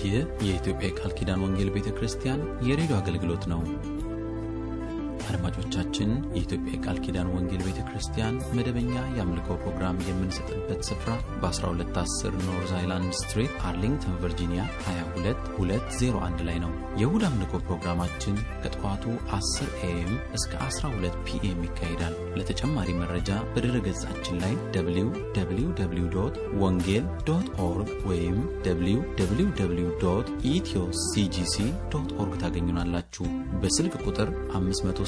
ይህ የኢትዮጵያ የቃል ኪዳን ወንጌል ቤተ ክርስቲያን የሬዲዮ አገልግሎት ነው። አድማጮቻችን፣ የኢትዮጵያ የቃል ኪዳን ወንጌል ቤተ ክርስቲያን መደበኛ የአምልኮ ፕሮግራም የምንሰጥበት ስፍራ በ1210 ኖርዝ አይላንድ ስትሪት አርሊንግተን ቨርጂኒያ 22201 ላይ ነው። የእሁድ አምልኮ ፕሮግራማችን ከጠዋቱ 10 ኤኤም እስከ 12 ፒኤም ይካሄዳል። ለተጨማሪ መረጃ በድረ ገጻችን ላይ www ወንጌል ዶት ኦርግ ወይም www ኢትዮ ሲጂሲ ዶት ኦርግ ታገኙናላችሁ። በስልክ ቁጥር 571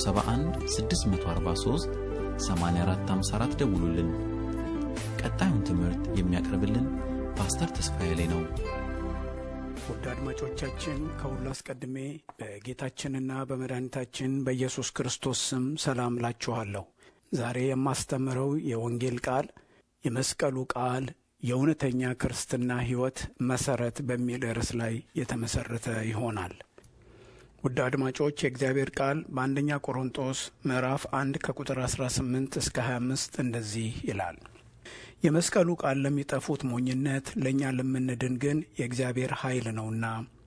643 8454 ደውሉልን። ቀጣዩን ትምህርት የሚያቀርብልን ፓስተር ተስፋዬ ላይ ነው። ውድ አድማጮቻችን ከሁሉ አስቀድሜ በጌታችንና በመድኃኒታችን በኢየሱስ ክርስቶስ ስም ሰላም ላችኋለሁ። ዛሬ የማስተምረው የወንጌል ቃል የመስቀሉ ቃል የእውነተኛ ክርስትና ሕይወት መሰረት በሚል ርዕስ ላይ የተመሰረተ ይሆናል። ውድ አድማጮች የእግዚአብሔር ቃል በአንደኛ ቆሮንጦስ ምዕራፍ አንድ ከቁጥር 18 እስከ 25 እንደዚህ ይላል የመስቀሉ ቃል ለሚጠፉት ሞኝነት፣ ለእኛ ለምንድን ግን የእግዚአብሔር ኃይል ነውና።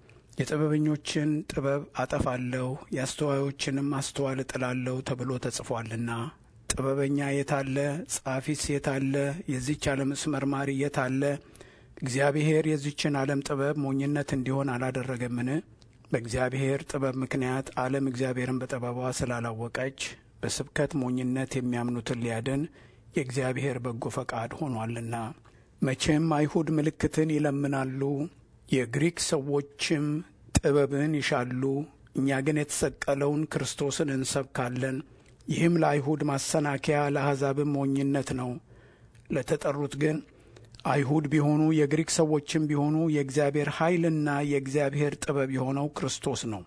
የጥበበኞችን ጥበብ አጠፋለሁ፣ የአስተዋዮችንም ማስተዋል እጥላለሁ ተብሎ ተጽፏልና። ጥበበኛ የታለ? ጻፊስ የታለ? የዚች ዓለምስ መርማሪ የታለ? እግዚአብሔር የዚችን ዓለም ጥበብ ሞኝነት እንዲሆን አላደረገምን? በእግዚአብሔር ጥበብ ምክንያት ዓለም እግዚአብሔርን በጥበቧ ስላላወቀች በስብከት ሞኝነት የሚያምኑትን ሊያድን የእግዚአብሔር በጎ ፈቃድ ሆኗልና። መቼም አይሁድ ምልክትን ይለምናሉ፣ የግሪክ ሰዎችም ጥበብን ይሻሉ። እኛ ግን የተሰቀለውን ክርስቶስን እንሰብካለን። ይህም ለአይሁድ ማሰናከያ ለአሕዛብም ሞኝነት ነው። ለተጠሩት ግን አይሁድ ቢሆኑ የግሪክ ሰዎችም ቢሆኑ የእግዚአብሔር ኃይልና የእግዚአብሔር ጥበብ የሆነው ክርስቶስ ነው።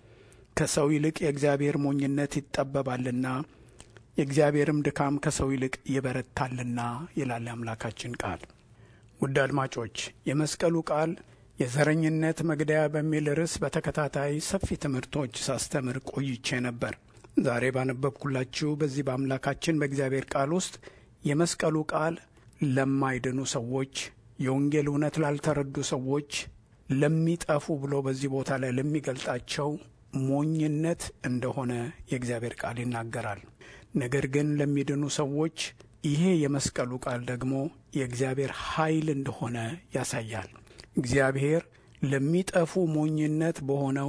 ከሰው ይልቅ የእግዚአብሔር ሞኝነት ይጠበባልና የእግዚአብሔርም ድካም ከሰው ይልቅ ይበረታልና ይላል የአምላካችን ቃል። ውድ አድማጮች የመስቀሉ ቃል የዘረኝነት መግደያ በሚል ርዕስ በተከታታይ ሰፊ ትምህርቶች ሳስተምር ቆይቼ ነበር። ዛሬ ባነበብኩላችሁ በዚህ በአምላካችን በእግዚአብሔር ቃል ውስጥ የመስቀሉ ቃል ለማይድኑ ሰዎች፣ የወንጌል እውነት ላልተረዱ ሰዎች፣ ለሚጠፉ ብሎ በዚህ ቦታ ላይ ለሚገልጣቸው ሞኝነት እንደሆነ የእግዚአብሔር ቃል ይናገራል። ነገር ግን ለሚድኑ ሰዎች ይሄ የመስቀሉ ቃል ደግሞ የእግዚአብሔር ኃይል እንደሆነ ያሳያል። እግዚአብሔር ለሚጠፉ ሞኝነት በሆነው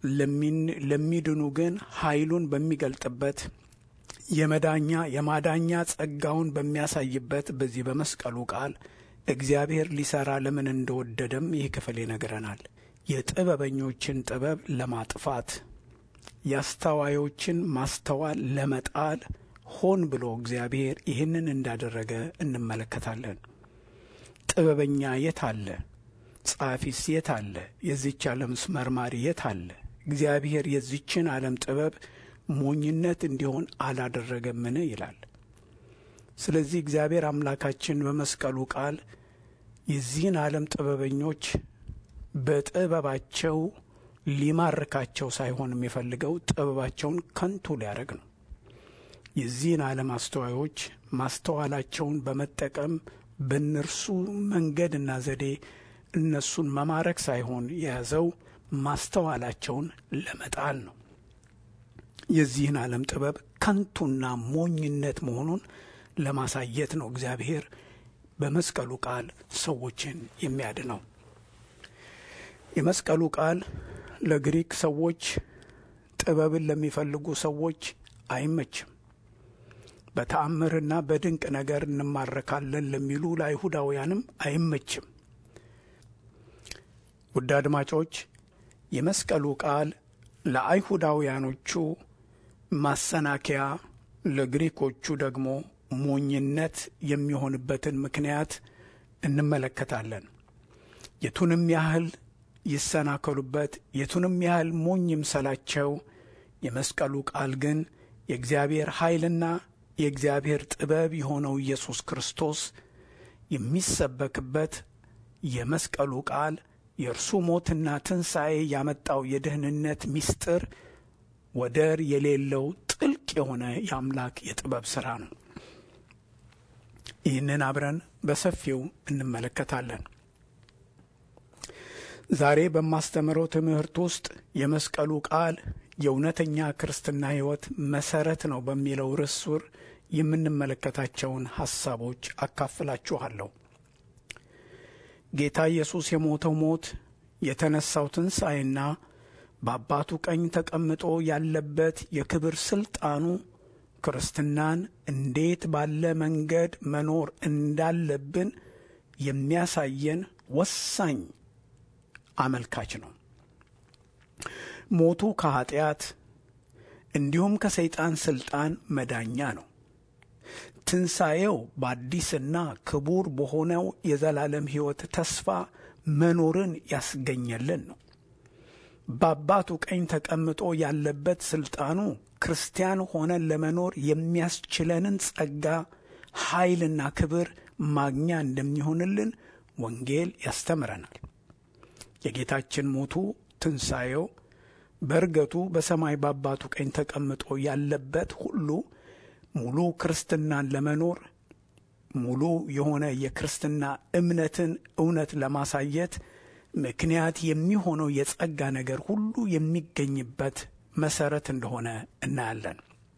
ለሚድኑ ግን ኃይሉን በሚገልጥበት የመዳኛ የማዳኛ ጸጋውን በሚያሳይበት በዚህ በመስቀሉ ቃል እግዚአብሔር ሊሰራ ለምን እንደወደደም ይህ ክፍል ይነግረናል። የጥበበኞችን ጥበብ ለማጥፋት የአስተዋዮችን ማስተዋል ለመጣል ሆን ብሎ እግዚአብሔር ይህንን እንዳደረገ እንመለከታለን። ጥበበኛ የት አለ? ጸሐፊስ የት አለ? የዚች ዓለምስ መርማሪ የት አለ? እግዚአብሔር የዚችን ዓለም ጥበብ ሞኝነት እንዲሆን አላደረገምን? ይላል። ስለዚህ እግዚአብሔር አምላካችን በመስቀሉ ቃል የዚህን ዓለም ጥበበኞች በጥበባቸው ሊማርካቸው ሳይሆን የሚፈልገው ጥበባቸውን ከንቱ ሊያደርግ ነው። የዚህን ዓለም አስተዋዮች ማስተዋላቸውን በመጠቀም በእነርሱ መንገድና ዘዴ እነሱን መማረክ ሳይሆን የያዘው ማስተዋላቸውን ለመጣል ነው። የዚህን ዓለም ጥበብ ከንቱና ሞኝነት መሆኑን ለማሳየት ነው እግዚአብሔር በመስቀሉ ቃል ሰዎችን የሚያድነው። የመስቀሉ ቃል ለግሪክ ሰዎች ጥበብን ለሚፈልጉ ሰዎች አይመችም። በተአምርና በድንቅ ነገር እንማረካለን ለሚሉ ለአይሁዳውያንም አይመችም። ውድ አድማጮች የመስቀሉ ቃል ለአይሁዳውያኖቹ ማሰናከያ፣ ለግሪኮቹ ደግሞ ሞኝነት የሚሆንበትን ምክንያት እንመለከታለን። የቱንም ያህል ይሰናከሉበት የቱንም ያህል ሞኝ ይምሰላቸው፣ የመስቀሉ ቃል ግን የእግዚአብሔር ኃይልና የእግዚአብሔር ጥበብ የሆነው ኢየሱስ ክርስቶስ የሚሰበክበት የመስቀሉ ቃል የእርሱ ሞትና ትንሣኤ ያመጣው የደህንነት ምስጢር ወደር የሌለው ጥልቅ የሆነ የአምላክ የጥበብ ሥራ ነው። ይህንን አብረን በሰፊው እንመለከታለን። ዛሬ በማስተምረው ትምህርት ውስጥ የመስቀሉ ቃል የእውነተኛ ክርስትና ሕይወት መሰረት ነው በሚለው ርዕስ ሱር የምንመለከታቸውን ሐሳቦች አካፍላችኋለሁ። ጌታ ኢየሱስ የሞተው ሞት የተነሳው ትንሣኤና በአባቱ ቀኝ ተቀምጦ ያለበት የክብር ሥልጣኑ ክርስትናን እንዴት ባለ መንገድ መኖር እንዳለብን የሚያሳየን ወሳኝ አመልካች ነው። ሞቱ ከኀጢአት እንዲሁም ከሰይጣን ሥልጣን መዳኛ ነው። ትንሣኤው በአዲስና ክቡር በሆነው የዘላለም ሕይወት ተስፋ መኖርን ያስገኘልን ነው። በአባቱ ቀኝ ተቀምጦ ያለበት ሥልጣኑ ክርስቲያን ሆነን ለመኖር የሚያስችለንን ጸጋ፣ ኃይልና ክብር ማግኛ እንደሚሆንልን ወንጌል ያስተምረናል። የጌታችን ሞቱ፣ ትንሣኤው፣ በእርገቱ በሰማይ በአባቱ ቀኝ ተቀምጦ ያለበት ሁሉ ሙሉ ክርስትናን ለመኖር ሙሉ የሆነ የክርስትና እምነትን እውነት ለማሳየት ምክንያት የሚሆነው የጸጋ ነገር ሁሉ የሚገኝበት መሰረት እንደሆነ እናያለን።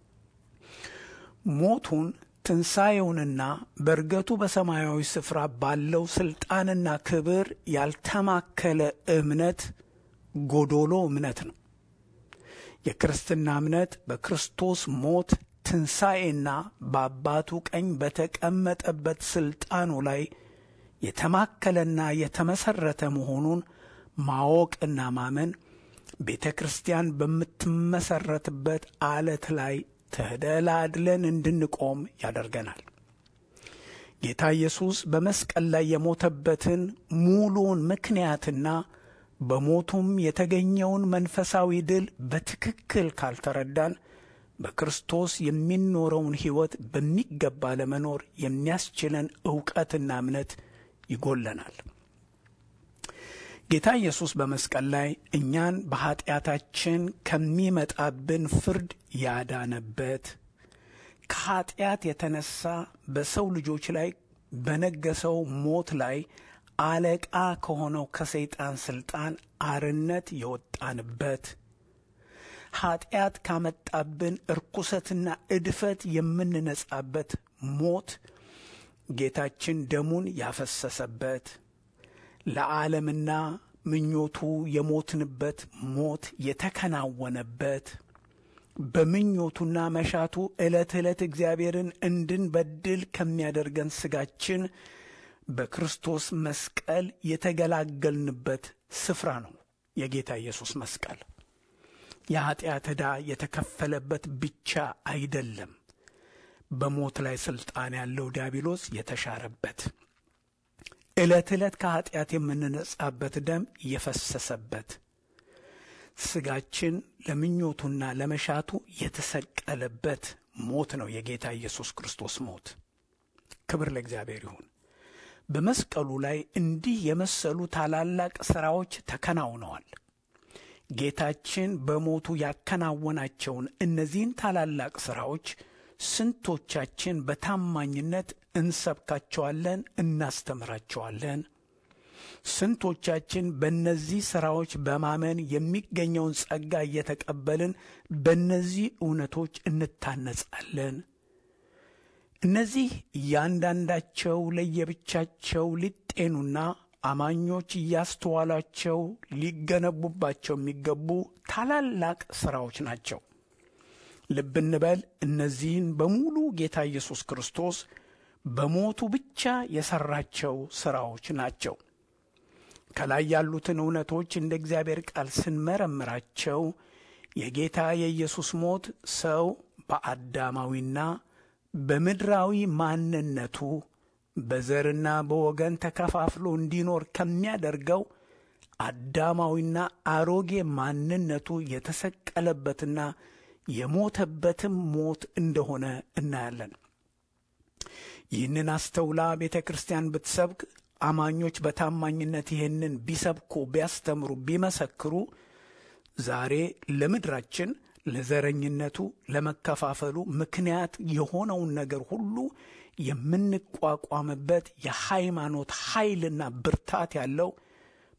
ሞቱን ትንሣኤውንና በእርገቱ በሰማያዊ ስፍራ ባለው ሥልጣንና ክብር ያልተማከለ እምነት ጎዶሎ እምነት ነው። የክርስትና እምነት በክርስቶስ ሞት ትንሣኤና በአባቱ ቀኝ በተቀመጠበት ሥልጣኑ ላይ የተማከለና የተመሠረተ መሆኑን ማወቅና ማመን ቤተ ክርስቲያን በምትመሠረትበት አለት ላይ ተደላድለን እንድንቆም ያደርገናል። ጌታ ኢየሱስ በመስቀል ላይ የሞተበትን ሙሉውን ምክንያትና በሞቱም የተገኘውን መንፈሳዊ ድል በትክክል ካልተረዳን በክርስቶስ የሚኖረውን ሕይወት በሚገባ ለመኖር የሚያስችለን ዕውቀትና እምነት ይጎለናል። ጌታ ኢየሱስ በመስቀል ላይ እኛን በኀጢአታችን ከሚመጣብን ፍርድ ያዳነበት ከኀጢአት የተነሳ በሰው ልጆች ላይ በነገሰው ሞት ላይ አለቃ ከሆነው ከሰይጣን ሥልጣን አርነት የወጣንበት ኀጢአት ካመጣብን እርኩሰትና እድፈት የምንነጻበት ሞት ጌታችን ደሙን ያፈሰሰበት ለዓለምና ምኞቱ የሞትንበት ሞት የተከናወነበት በምኞቱና መሻቱ ዕለት ዕለት እግዚአብሔርን እንድንበድል ከሚያደርገን ሥጋችን በክርስቶስ መስቀል የተገላገልንበት ስፍራ ነው። የጌታ ኢየሱስ መስቀል የኀጢአት ዕዳ የተከፈለበት ብቻ አይደለም። በሞት ላይ ሥልጣን ያለው ዲያብሎስ የተሻረበት ዕለት ዕለት ከኀጢአት የምንነጻበት ደም የፈሰሰበት ሥጋችን ለምኞቱና ለመሻቱ የተሰቀለበት ሞት ነው የጌታ ኢየሱስ ክርስቶስ ሞት። ክብር ለእግዚአብሔር ይሁን። በመስቀሉ ላይ እንዲህ የመሰሉ ታላላቅ ሥራዎች ተከናውነዋል። ጌታችን በሞቱ ያከናወናቸውን እነዚህን ታላላቅ ሥራዎች ስንቶቻችን በታማኝነት እንሰብካቸዋለን፣ እናስተምራቸዋለን? ስንቶቻችን በእነዚህ ሥራዎች በማመን የሚገኘውን ጸጋ እየተቀበልን በእነዚህ እውነቶች እንታነጻለን? እነዚህ እያንዳንዳቸው ለየብቻቸው ሊጤኑና አማኞች እያስተዋሏቸው ሊገነቡባቸው የሚገቡ ታላላቅ ሥራዎች ናቸው። ልብ እንበል፣ እነዚህን በሙሉ ጌታ ኢየሱስ ክርስቶስ በሞቱ ብቻ የሠራቸው ሥራዎች ናቸው። ከላይ ያሉትን እውነቶች እንደ እግዚአብሔር ቃል ስንመረምራቸው የጌታ የኢየሱስ ሞት ሰው በአዳማዊና በምድራዊ ማንነቱ በዘርና በወገን ተከፋፍሎ እንዲኖር ከሚያደርገው አዳማዊና አሮጌ ማንነቱ የተሰቀለበትና የሞተበትም ሞት እንደሆነ እናያለን። ይህንን አስተውላ ቤተ ክርስቲያን ብትሰብክ፣ አማኞች በታማኝነት ይህንን ቢሰብኩ፣ ቢያስተምሩ፣ ቢመሰክሩ ዛሬ ለምድራችን ለዘረኝነቱ፣ ለመከፋፈሉ ምክንያት የሆነውን ነገር ሁሉ የምንቋቋምበት የሃይማኖት ኃይልና ብርታት ያለው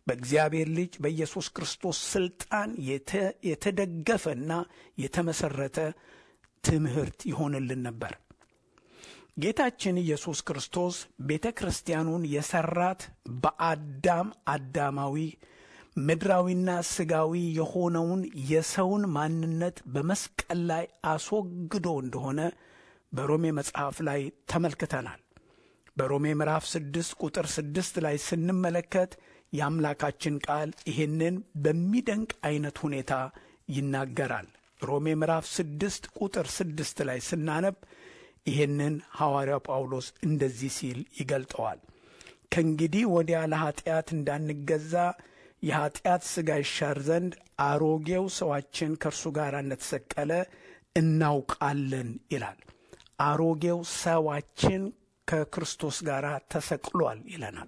በእግዚአብሔር ልጅ በኢየሱስ ክርስቶስ ስልጣን የተደገፈና የተመሰረተ ትምህርት ይሆንልን ነበር። ጌታችን ኢየሱስ ክርስቶስ ቤተ ክርስቲያኑን የሰራት በአዳም አዳማዊ ምድራዊና ስጋዊ የሆነውን የሰውን ማንነት በመስቀል ላይ አስወግዶ እንደሆነ በሮሜ መጽሐፍ ላይ ተመልክተናል። በሮሜ ምዕራፍ ስድስት ቁጥር ስድስት ላይ ስንመለከት የአምላካችን ቃል ይህንን በሚደንቅ አይነት ሁኔታ ይናገራል። ሮሜ ምዕራፍ ስድስት ቁጥር ስድስት ላይ ስናነብ ይህንን ሐዋርያው ጳውሎስ እንደዚህ ሲል ይገልጠዋል። ከእንግዲህ ወዲያ ለኀጢአት እንዳንገዛ የኀጢአት ሥጋ ይሻር ዘንድ አሮጌው ሰዋችን ከእርሱ ጋር እንደተሰቀለ እናውቃለን ይላል። አሮጌው ሰዋችን ከክርስቶስ ጋር ተሰቅሏል ይለናል።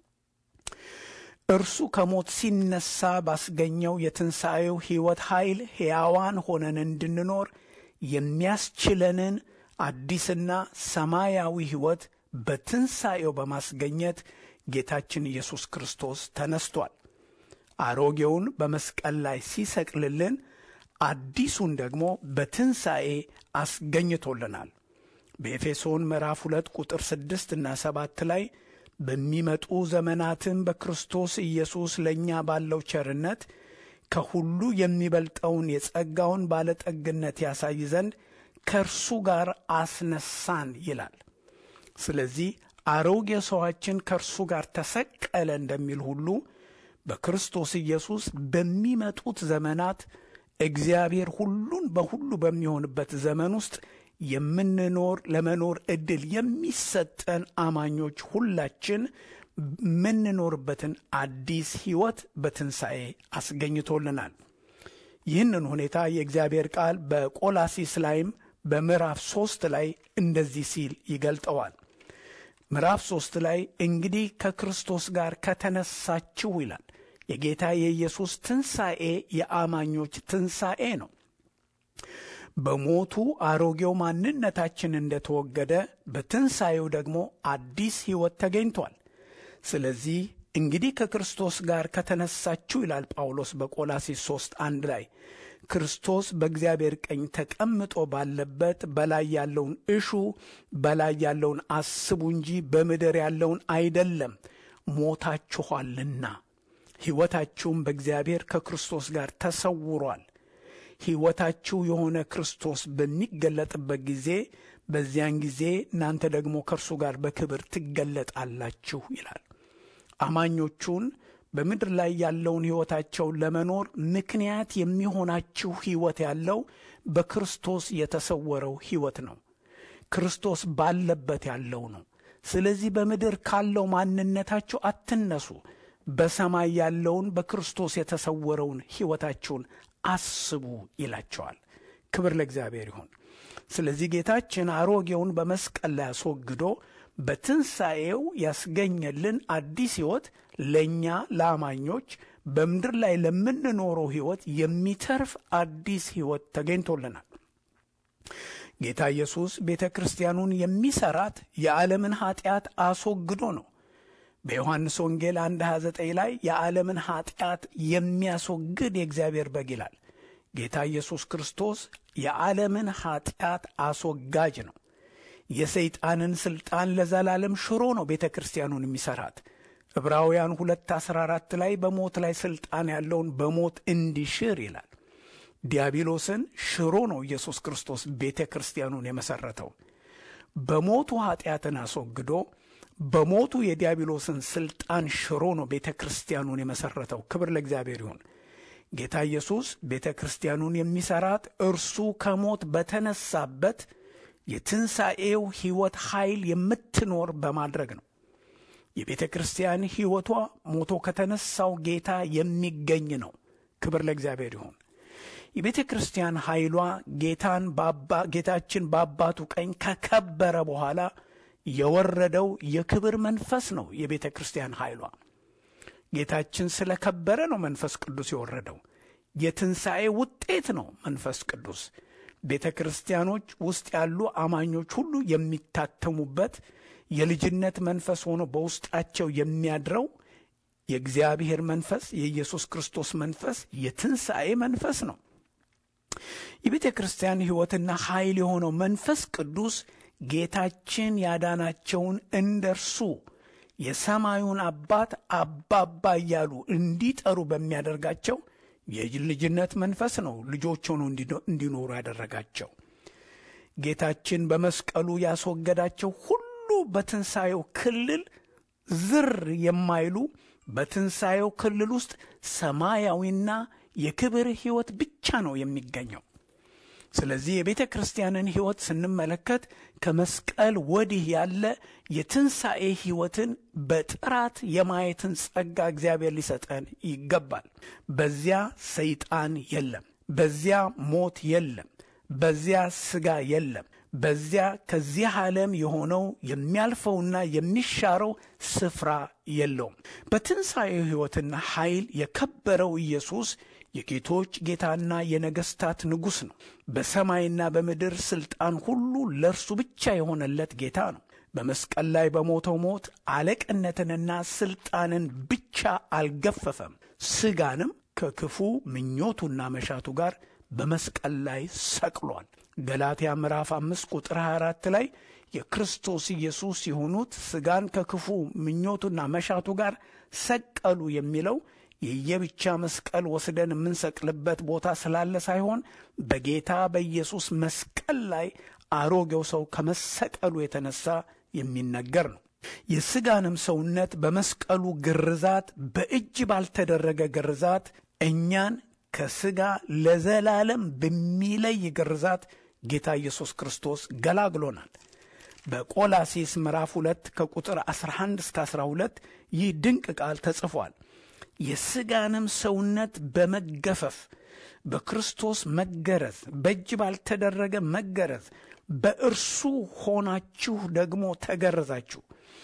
እርሱ ከሞት ሲነሳ ባስገኘው የትንሣኤው ሕይወት ኃይል ሕያዋን ሆነን እንድንኖር የሚያስችለንን አዲስና ሰማያዊ ሕይወት በትንሣኤው በማስገኘት ጌታችን ኢየሱስ ክርስቶስ ተነስቷል። አሮጌውን በመስቀል ላይ ሲሰቅልልን አዲሱን ደግሞ በትንሣኤ አስገኝቶልናል። በኤፌሶን ምዕራፍ ሁለት ቁጥር ስድስት እና ሰባት ላይ በሚመጡ ዘመናትም በክርስቶስ ኢየሱስ ለእኛ ባለው ቸርነት ከሁሉ የሚበልጠውን የጸጋውን ባለጠግነት ያሳይ ዘንድ ከእርሱ ጋር አስነሳን ይላል። ስለዚህ አሮጌ ሰዋችን ከእርሱ ጋር ተሰቀለ እንደሚል ሁሉ በክርስቶስ ኢየሱስ በሚመጡት ዘመናት እግዚአብሔር ሁሉን በሁሉ በሚሆንበት ዘመን ውስጥ የምንኖር ለመኖር ዕድል የሚሰጠን አማኞች ሁላችን የምንኖርበትን አዲስ ሕይወት በትንሣኤ አስገኝቶልናል። ይህንን ሁኔታ የእግዚአብሔር ቃል በቆላሲስ ላይም በምዕራፍ ሦስት ላይ እንደዚህ ሲል ይገልጠዋል። ምዕራፍ ሦስት ላይ እንግዲህ ከክርስቶስ ጋር ከተነሳችሁ ይላል። የጌታ የኢየሱስ ትንሣኤ የአማኞች ትንሣኤ ነው። በሞቱ አሮጌው ማንነታችን እንደተወገደ በትንሣኤው ደግሞ አዲስ ሕይወት ተገኝቷል። ስለዚህ እንግዲህ ከክርስቶስ ጋር ከተነሳችሁ ይላል ጳውሎስ በቆላሲስ ሦስት አንድ ላይ ክርስቶስ በእግዚአብሔር ቀኝ ተቀምጦ ባለበት በላይ ያለውን እሹ፣ በላይ ያለውን አስቡ እንጂ በምድር ያለውን አይደለም። ሞታችኋልና ሕይወታችሁም በእግዚአብሔር ከክርስቶስ ጋር ተሰውሯል። ሕይወታችሁ የሆነ ክርስቶስ በሚገለጥበት ጊዜ በዚያን ጊዜ እናንተ ደግሞ ከእርሱ ጋር በክብር ትገለጣላችሁ ይላል። አማኞቹን በምድር ላይ ያለውን ሕይወታቸውን ለመኖር ምክንያት የሚሆናችሁ ሕይወት ያለው በክርስቶስ የተሰወረው ሕይወት ነው። ክርስቶስ ባለበት ያለው ነው። ስለዚህ በምድር ካለው ማንነታችሁ አትነሱ። በሰማይ ያለውን በክርስቶስ የተሰወረውን ሕይወታችሁን አስቡ ይላቸዋል። ክብር ለእግዚአብሔር ይሁን። ስለዚህ ጌታችን አሮጌውን በመስቀል ላይ አስወግዶ በትንሣኤው ያስገኘልን አዲስ ሕይወት ለእኛ ለአማኞች በምድር ላይ ለምንኖረው ሕይወት የሚተርፍ አዲስ ሕይወት ተገኝቶልናል። ጌታ ኢየሱስ ቤተ ክርስቲያኑን የሚሠራት የዓለምን ኀጢአት አስወግዶ ነው። በዮሐንስ ወንጌል 1 29 ላይ የዓለምን ኀጢአት የሚያስወግድ የእግዚአብሔር በግ ይላል። ጌታ ኢየሱስ ክርስቶስ የዓለምን ኀጢአት አስወጋጅ ነው። የሰይጣንን ሥልጣን ለዘላለም ሽሮ ነው ቤተ ክርስቲያኑን የሚሠራት። ዕብራውያን 2 14 ላይ በሞት ላይ ሥልጣን ያለውን በሞት እንዲሽር ይላል። ዲያብሎስን ሽሮ ነው ኢየሱስ ክርስቶስ ቤተ ክርስቲያኑን የመሠረተው። በሞቱ ኀጢአትን አስወግዶ በሞቱ የዲያብሎስን ሥልጣን ሽሮ ነው ቤተ ክርስቲያኑን የመሠረተው። ክብር ለእግዚአብሔር ይሁን። ጌታ ኢየሱስ ቤተ ክርስቲያኑን የሚሠራት እርሱ ከሞት በተነሳበት የትንሣኤው ሕይወት ኃይል የምትኖር በማድረግ ነው። የቤተ ክርስቲያን ሕይወቷ ሞቶ ከተነሳው ጌታ የሚገኝ ነው። ክብር ለእግዚአብሔር ይሁን። የቤተ ክርስቲያን ኃይሏ ጌታን ጌታችን በአባቱ ቀኝ ከከበረ በኋላ የወረደው የክብር መንፈስ ነው። የቤተ ክርስቲያን ኃይሏ ጌታችን ስለከበረ ነው መንፈስ ቅዱስ የወረደው። የትንሣኤ ውጤት ነው መንፈስ ቅዱስ። ቤተ ክርስቲያኖች ውስጥ ያሉ አማኞች ሁሉ የሚታተሙበት የልጅነት መንፈስ ሆኖ በውስጣቸው የሚያድረው የእግዚአብሔር መንፈስ የኢየሱስ ክርስቶስ መንፈስ የትንሣኤ መንፈስ ነው። የቤተ ክርስቲያን ሕይወትና ኃይል የሆነው መንፈስ ቅዱስ ጌታችን ያዳናቸውን እንደ እርሱ የሰማዩን አባት አባባ እያሉ እንዲጠሩ በሚያደርጋቸው የልጅነት መንፈስ ነው ልጆች ሆነው እንዲኖሩ ያደረጋቸው። ጌታችን በመስቀሉ ያስወገዳቸው ሁሉ በትንሣኤው ክልል ዝር የማይሉ በትንሣኤው ክልል ውስጥ ሰማያዊና የክብር ሕይወት ብቻ ነው የሚገኘው። ስለዚህ የቤተ ክርስቲያንን ሕይወት ስንመለከት ከመስቀል ወዲህ ያለ የትንሣኤ ሕይወትን በጥራት የማየትን ጸጋ እግዚአብሔር ሊሰጠን ይገባል። በዚያ ሰይጣን የለም፣ በዚያ ሞት የለም፣ በዚያ ሥጋ የለም። በዚያ ከዚህ ዓለም የሆነው የሚያልፈውና የሚሻረው ስፍራ የለውም። በትንሣኤው ሕይወትና ኃይል የከበረው ኢየሱስ የጌቶች ጌታና የነገሥታት ንጉሥ ነው። በሰማይና በምድር ሥልጣን ሁሉ ለእርሱ ብቻ የሆነለት ጌታ ነው። በመስቀል ላይ በሞተው ሞት አለቅነትንና ሥልጣንን ብቻ አልገፈፈም፣ ሥጋንም ከክፉ ምኞቱና መሻቱ ጋር በመስቀል ላይ ሰቅሏል። ገላትያ ምዕራፍ አምስት ቁጥር 24 ላይ የክርስቶስ ኢየሱስ የሆኑት ሥጋን ከክፉ ምኞቱና መሻቱ ጋር ሰቀሉ የሚለው የየብቻ መስቀል ወስደን የምንሰቅልበት ቦታ ስላለ ሳይሆን በጌታ በኢየሱስ መስቀል ላይ አሮጌው ሰው ከመሰቀሉ የተነሳ የሚነገር ነው። የሥጋንም ሰውነት በመስቀሉ ግርዛት በእጅ ባልተደረገ ግርዛት እኛን ከሥጋ ለዘላለም በሚለይ ግርዛት ጌታ ኢየሱስ ክርስቶስ ገላግሎናል። በቆላሲስ ምዕራፍ 2 ከቁጥር 11 እስከ 12 ይህ ድንቅ ቃል ተጽፏል። የሥጋንም ሰውነት በመገፈፍ በክርስቶስ መገረዝ፣ በእጅ ባልተደረገ መገረዝ በእርሱ ሆናችሁ ደግሞ ተገረዛችሁ፣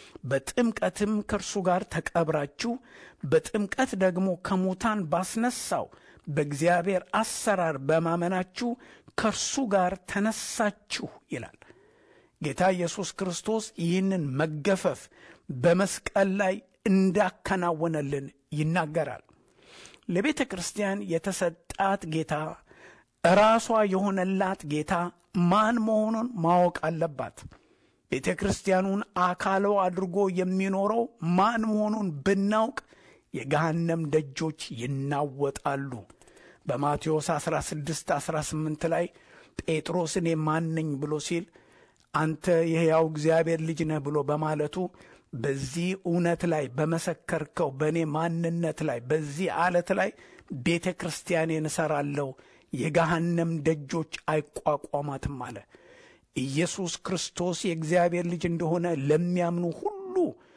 በጥምቀትም ከእርሱ ጋር ተቀብራችሁ፣ በጥምቀት ደግሞ ከሙታን ባስነሳው በእግዚአብሔር አሰራር በማመናችሁ ከእርሱ ጋር ተነሳችሁ ይላል። ጌታ ኢየሱስ ክርስቶስ ይህንን መገፈፍ በመስቀል ላይ እንዳከናወነልን ይናገራል። ለቤተ ክርስቲያን የተሰጣት ጌታ ራሷ የሆነላት ጌታ ማን መሆኑን ማወቅ አለባት። ቤተ ክርስቲያኑን አካሏ አድርጎ የሚኖረው ማን መሆኑን ብናውቅ የገሃነም ደጆች ይናወጣሉ። በማቴዎስ 16 18 ላይ ጴጥሮስ እኔ ማን ነኝ ብሎ ሲል አንተ የሕያው እግዚአብሔር ልጅ ነህ ብሎ በማለቱ በዚህ እውነት ላይ በመሰከርከው በእኔ ማንነት ላይ በዚህ አለት ላይ ቤተ ክርስቲያኔን እሠራለሁ፣ የገሃነም ደጆች አይቋቋማትም አለ። ኢየሱስ ክርስቶስ የእግዚአብሔር ልጅ እንደሆነ ለሚያምኑ ሁሉ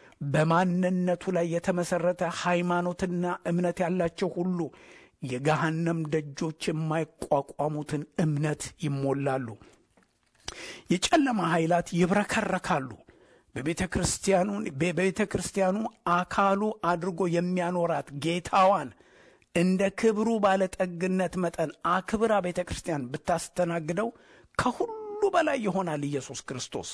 በማንነቱ ላይ የተመሠረተ ሃይማኖትና እምነት ያላቸው ሁሉ የገሃነም ደጆች የማይቋቋሙትን እምነት ይሞላሉ። የጨለማ ኃይላት ይብረከረካሉ። በቤተ ክርስቲያኑ በቤተ ክርስቲያኑ አካሉ አድርጎ የሚያኖራት ጌታዋን እንደ ክብሩ ባለጠግነት መጠን አክብራ ቤተ ክርስቲያን ብታስተናግደው ከሁሉ በላይ ይሆናል ኢየሱስ ክርስቶስ።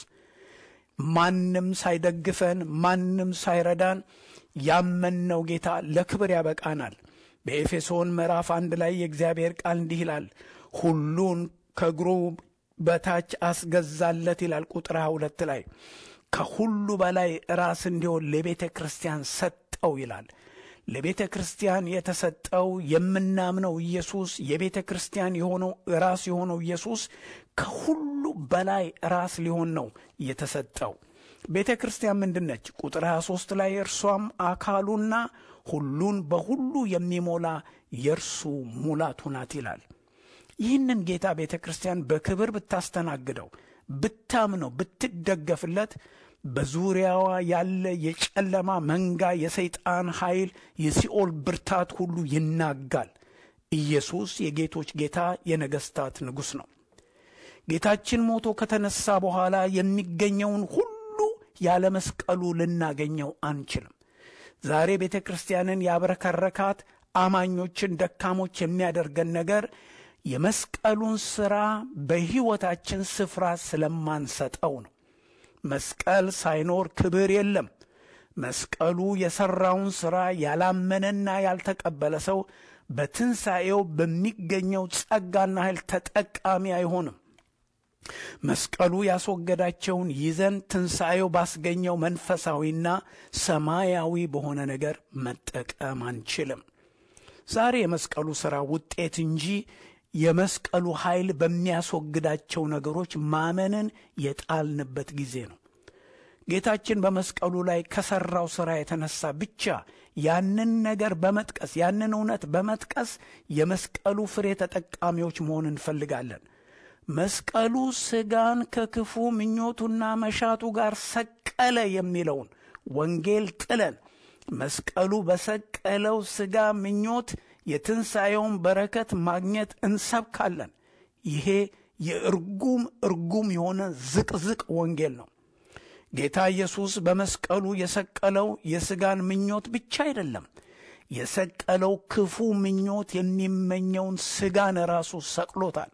ማንም ሳይደግፈን ማንም ሳይረዳን ያመንነው ጌታ ለክብር ያበቃናል። በኤፌሶን ምዕራፍ አንድ ላይ የእግዚአብሔር ቃል እንዲህ ይላል፣ ሁሉን ከእግሩ በታች አስገዛለት ይላል። ቁጥር ሃያ ሁለት ላይ ከሁሉ በላይ ራስ እንዲሆን ለቤተ ክርስቲያን ሰጠው ይላል። ለቤተ ክርስቲያን የተሰጠው የምናምነው ኢየሱስ የቤተ ክርስቲያን የሆነው ራስ የሆነው ኢየሱስ ከሁሉ በላይ ራስ ሊሆን ነው የተሰጠው። ቤተ ክርስቲያን ምንድን ነች? ቁጥር 23 ላይ እርሷም አካሉና ሁሉን በሁሉ የሚሞላ የእርሱ ሙላቱ ናት ይላል። ይህንን ጌታ ቤተ ክርስቲያን በክብር ብታስተናግደው፣ ብታምነው፣ ብትደገፍለት በዙሪያዋ ያለ የጨለማ መንጋ፣ የሰይጣን ኃይል፣ የሲኦል ብርታት ሁሉ ይናጋል። ኢየሱስ የጌቶች ጌታ የነገሥታት ንጉሥ ነው። ጌታችን ሞቶ ከተነሳ በኋላ የሚገኘውን ሁሉ ያለ መስቀሉ ልናገኘው አንችልም። ዛሬ ቤተ ክርስቲያንን ያብረከረካት አማኞችን ደካሞች የሚያደርገን ነገር የመስቀሉን ሥራ በሕይወታችን ስፍራ ስለማንሰጠው ነው። መስቀል ሳይኖር ክብር የለም። መስቀሉ የሠራውን ሥራ ያላመነና ያልተቀበለ ሰው በትንሣኤው በሚገኘው ጸጋና ኃይል ተጠቃሚ አይሆንም። መስቀሉ ያስወገዳቸውን ይዘን ትንሣኤው ባስገኘው መንፈሳዊና ሰማያዊ በሆነ ነገር መጠቀም አንችልም። ዛሬ የመስቀሉ ሥራ ውጤት እንጂ የመስቀሉ ኃይል በሚያስወግዳቸው ነገሮች ማመንን የጣልንበት ጊዜ ነው። ጌታችን በመስቀሉ ላይ ከሠራው ሥራ የተነሳ ብቻ ያንን ነገር በመጥቀስ ያንን እውነት በመጥቀስ የመስቀሉ ፍሬ ተጠቃሚዎች መሆን እንፈልጋለን። መስቀሉ ሥጋን ከክፉ ምኞቱና መሻቱ ጋር ሰቀለ የሚለውን ወንጌል ጥለን መስቀሉ በሰቀለው ሥጋ ምኞት የትንሣኤውን በረከት ማግኘት እንሰብካለን። ይሄ የእርጉም እርጉም የሆነ ዝቅዝቅ ወንጌል ነው። ጌታ ኢየሱስ በመስቀሉ የሰቀለው የሥጋን ምኞት ብቻ አይደለም። የሰቀለው ክፉ ምኞት የሚመኘውን ሥጋን ራሱ ሰቅሎታል።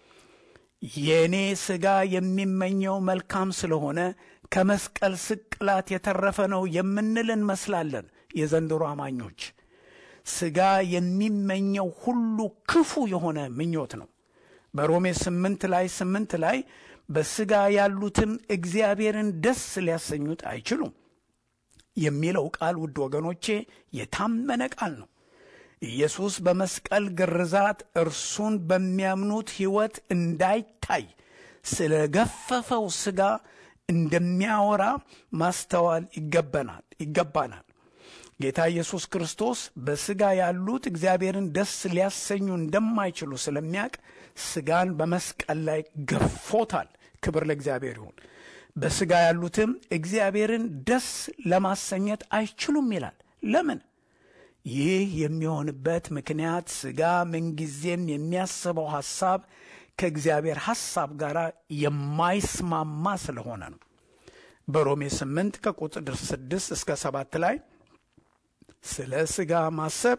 የእኔ ሥጋ የሚመኘው መልካም ስለሆነ ከመስቀል ስቅላት የተረፈ ነው የምንል እንመስላለን። የዘንድሮ አማኞች ሥጋ የሚመኘው ሁሉ ክፉ የሆነ ምኞት ነው። በሮሜ ስምንት ላይ ስምንት ላይ በሥጋ ያሉትም እግዚአብሔርን ደስ ሊያሰኙት አይችሉም የሚለው ቃል ውድ ወገኖቼ የታመነ ቃል ነው። ኢየሱስ በመስቀል ግርዛት እርሱን በሚያምኑት ሕይወት እንዳይታይ ስለ ገፈፈው ሥጋ እንደሚያወራ ማስተዋል ይገባናል ይገባናል። ጌታ ኢየሱስ ክርስቶስ በሥጋ ያሉት እግዚአብሔርን ደስ ሊያሰኙ እንደማይችሉ ስለሚያውቅ ሥጋን በመስቀል ላይ ገፎታል። ክብር ለእግዚአብሔር ይሁን። በሥጋ ያሉትም እግዚአብሔርን ደስ ለማሰኘት አይችሉም ይላል። ለምን? ይህ የሚሆንበት ምክንያት ሥጋ ምንጊዜም የሚያስበው ሐሳብ ከእግዚአብሔር ሐሳብ ጋር የማይስማማ ስለሆነ ነው። በሮሜ 8 ከቁጥር 6 እስከ 7 ላይ ስለ ሥጋ ማሰብ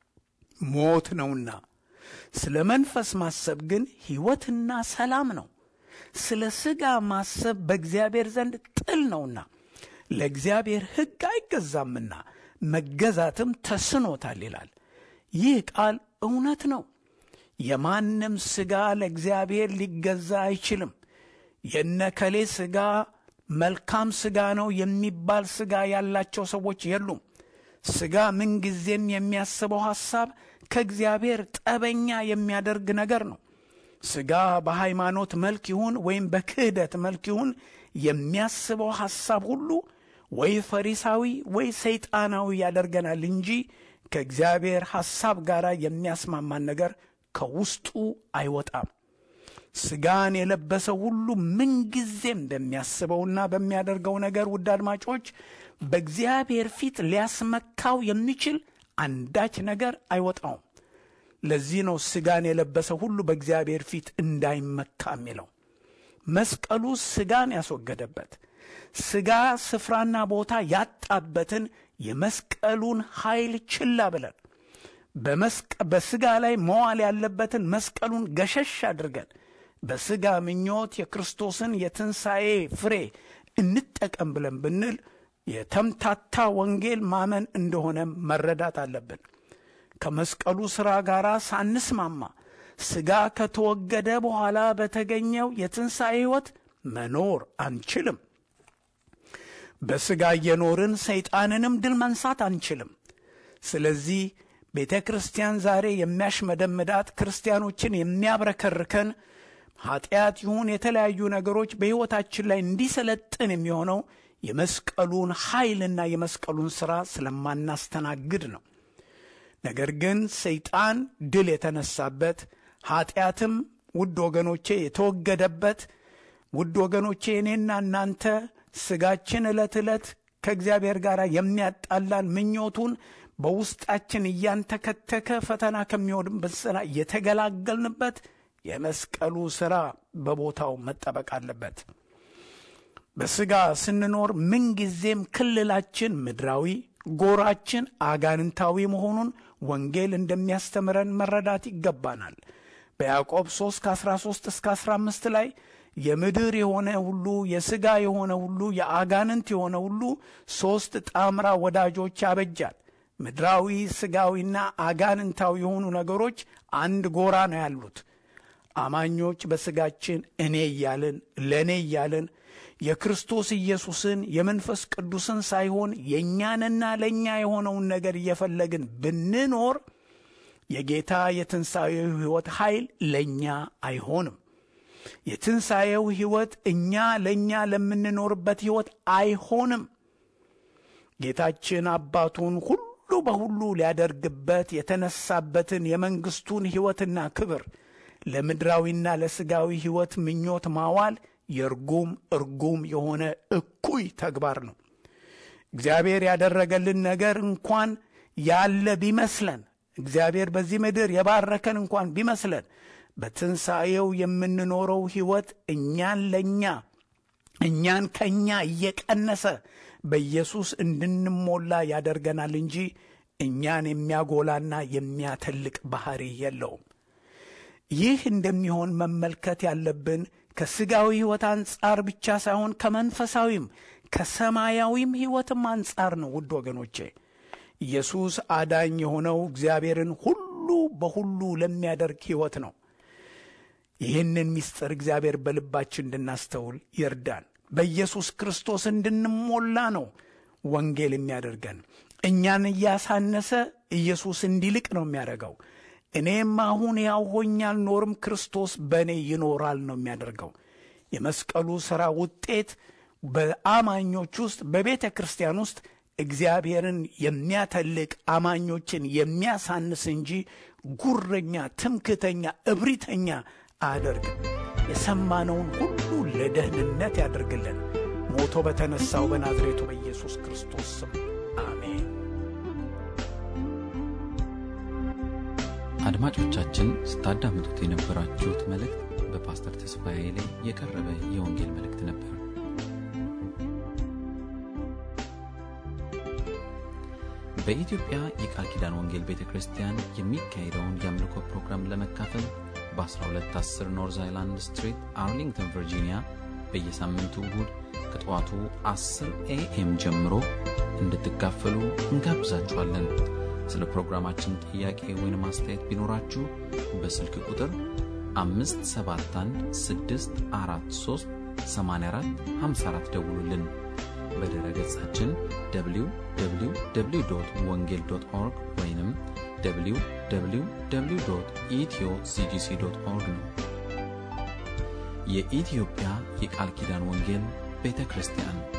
ሞት ነውና ስለ መንፈስ ማሰብ ግን ሕይወትና ሰላም ነው። ስለ ሥጋ ማሰብ በእግዚአብሔር ዘንድ ጥል ነውና ለእግዚአብሔር ሕግ አይገዛምና መገዛትም ተስኖታል ይላል። ይህ ቃል እውነት ነው። የማንም ሥጋ ለእግዚአብሔር ሊገዛ አይችልም። የነከሌ ሥጋ መልካም ሥጋ ነው የሚባል ሥጋ ያላቸው ሰዎች የሉም። ሥጋ ምንጊዜም የሚያስበው ሐሳብ ከእግዚአብሔር ጠበኛ የሚያደርግ ነገር ነው። ሥጋ በሃይማኖት መልክ ይሁን ወይም በክህደት መልክ ይሁን የሚያስበው ሐሳብ ሁሉ ወይ ፈሪሳዊ ወይ ሰይጣናዊ ያደርገናል እንጂ ከእግዚአብሔር ሐሳብ ጋር የሚያስማማን ነገር ከውስጡ አይወጣም። ሥጋን የለበሰው ሁሉ ምንጊዜም በሚያስበውና በሚያደርገው ነገር ውድ አድማጮች በእግዚአብሔር ፊት ሊያስመካው የሚችል አንዳች ነገር አይወጣውም። ለዚህ ነው ሥጋን የለበሰ ሁሉ በእግዚአብሔር ፊት እንዳይመካ የሚለው። መስቀሉ ሥጋን ያስወገደበት ሥጋ ስፍራና ቦታ ያጣበትን የመስቀሉን ኃይል ችላ ብለን በሥጋ ላይ መዋል ያለበትን መስቀሉን ገሸሽ አድርገን በሥጋ ምኞት የክርስቶስን የትንሣኤ ፍሬ እንጠቀም ብለን ብንል የተምታታ ወንጌል ማመን እንደሆነ መረዳት አለብን። ከመስቀሉ ሥራ ጋር ሳንስማማ ሥጋ ከተወገደ በኋላ በተገኘው የትንሣኤ ሕይወት መኖር አንችልም። በሥጋ እየኖርን ሰይጣንንም ድል መንሳት አንችልም። ስለዚህ ቤተ ክርስቲያን ዛሬ የሚያሽመደምዳት ክርስቲያኖችን የሚያብረከርከን ኃጢአት ይሁን የተለያዩ ነገሮች በሕይወታችን ላይ እንዲሰለጥን የሚሆነው የመስቀሉን ኃይልና የመስቀሉን ሥራ ስለማናስተናግድ ነው። ነገር ግን ሰይጣን ድል የተነሳበት ኃጢአትም ውድ ወገኖቼ የተወገደበት ውድ ወገኖቼ እኔና እናንተ ሥጋችን ዕለት ዕለት ከእግዚአብሔር ጋር የሚያጣላን ምኞቱን በውስጣችን እያንተከተከ ፈተና ከሚሆንበት ሥራ የተገላገልንበት የመስቀሉ ሥራ በቦታው መጠበቅ አለበት። በሥጋ ስንኖር ምንጊዜም ክልላችን ምድራዊ፣ ጎራችን አጋንንታዊ መሆኑን ወንጌል እንደሚያስተምረን መረዳት ይገባናል። በያዕቆብ 3 ከ13 እስከ 15 ላይ የምድር የሆነ ሁሉ የሥጋ የሆነ ሁሉ የአጋንንት የሆነ ሁሉ ሦስት ጣምራ ወዳጆች ያበጃል። ምድራዊ ሥጋዊና አጋንንታዊ የሆኑ ነገሮች አንድ ጎራ ነው ያሉት። አማኞች በሥጋችን እኔ እያልን ለእኔ እያልን የክርስቶስ ኢየሱስን የመንፈስ ቅዱስን ሳይሆን የእኛንና ለእኛ የሆነውን ነገር እየፈለግን ብንኖር የጌታ የትንሣኤው ሕይወት ኃይል ለእኛ አይሆንም። የትንሣኤው ሕይወት እኛ ለእኛ ለምንኖርበት ሕይወት አይሆንም። ጌታችን አባቱን ሁሉ በሁሉ ሊያደርግበት የተነሳበትን የመንግሥቱን ሕይወትና ክብር ለምድራዊና ለሥጋዊ ሕይወት ምኞት ማዋል የርጉም እርጉም የሆነ እኩይ ተግባር ነው። እግዚአብሔር ያደረገልን ነገር እንኳን ያለ ቢመስለን እግዚአብሔር በዚህ ምድር የባረከን እንኳን ቢመስለን በትንሣኤው የምንኖረው ሕይወት እኛን ለእኛ እኛን ከእኛ እየቀነሰ በኢየሱስ እንድንሞላ ያደርገናል እንጂ እኛን የሚያጎላና የሚያተልቅ ባሕሪ የለውም። ይህ እንደሚሆን መመልከት ያለብን ከሥጋዊ ሕይወት አንጻር ብቻ ሳይሆን ከመንፈሳዊም ከሰማያዊም ሕይወትም አንጻር ነው። ውድ ወገኖቼ ኢየሱስ አዳኝ የሆነው እግዚአብሔርን ሁሉ በሁሉ ለሚያደርግ ሕይወት ነው። ይህንን ምስጢር እግዚአብሔር በልባችን እንድናስተውል ይርዳን። በኢየሱስ ክርስቶስ እንድንሞላ ነው ወንጌል የሚያደርገን። እኛን እያሳነሰ ኢየሱስ እንዲልቅ ነው የሚያደርገው። እኔም አሁን ያው ሆኜ አልኖርም፣ ክርስቶስ በእኔ ይኖራል ነው የሚያደርገው። የመስቀሉ ሥራ ውጤት በአማኞች ውስጥ በቤተ ክርስቲያን ውስጥ እግዚአብሔርን የሚያተልቅ አማኞችን የሚያሳንስ እንጂ ጉረኛ፣ ትምክተኛ፣ እብሪተኛ አያደርግም። የሰማነውን ሁሉ ለደህንነት ያደርግልን። ሞቶ በተነሳው በናዝሬቱ በኢየሱስ ክርስቶስ ስም አሜን። አድማጮቻችን ስታዳምጡት የነበራችሁት መልእክት በፓስተር ተስፋዬ ላይ የቀረበ የወንጌል መልእክት ነበር። በኢትዮጵያ የቃል ኪዳን ወንጌል ቤተ ክርስቲያን የሚካሄደውን የአምልኮ ፕሮግራም ለመካፈል በ1210 ኖርዝ አይላንድ ስትሪት አርሊንግተን ቨርጂኒያ በየሳምንቱ እሁድ ከጠዋቱ 10 ኤኤም ጀምሮ እንድትካፈሉ እንጋብዛችኋለን። ስለ ፕሮግራማችን ጥያቄ ወይም አስተያየት ቢኖራችሁ በስልክ ቁጥር 571 ደውሉልን። በድረ ገጻችን www ወንጌል ኦርግ ወይም www ኢትዮ ሲጂሲ ኦርግ ነው። የኢትዮጵያ የቃል ኪዳን ወንጌል ቤተ ክርስቲያን